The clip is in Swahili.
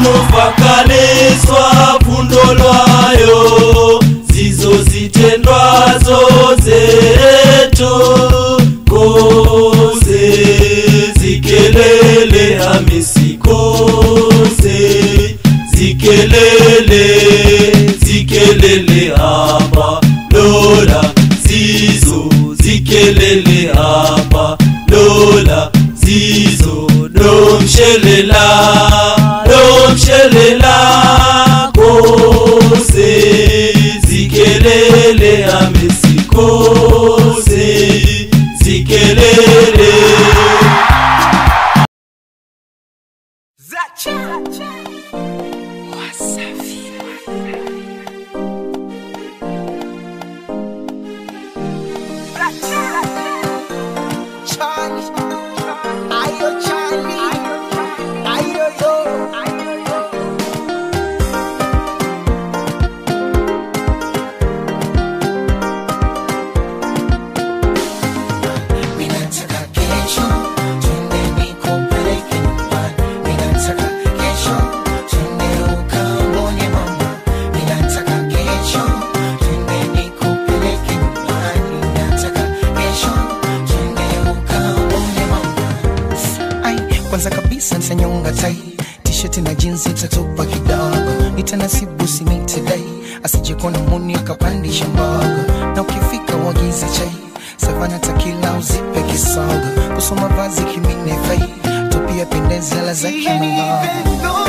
nufakaniswa fundo lwayo zizo zitendwazo zetu kose zikelele hamisi kose zikelele zikelele hapa lola zizo zikelele hapa lola zizo domshelela domshelela kose zikelele hamisi kose zikelele Charlie, ayo Charlie, ayo yo, ayo yo. Ninataka kesho twende nikupeleke nyumbani. Ninataka kesho twende ukaone mama. Ninataka kesho twende nikupeleke nyumbani. Ninataka kesho twende ukaone mama. Ai, kwanza kabisa nitanyonga tai tisheti na jinsi tatupa kidogo nitanasibu sinitidai asije kuona muni akapandisha mbogo na ukifika uagize chai savana takila uzipe kisogo kusoma vazi kimine fai tupia pendeza la za kimalogo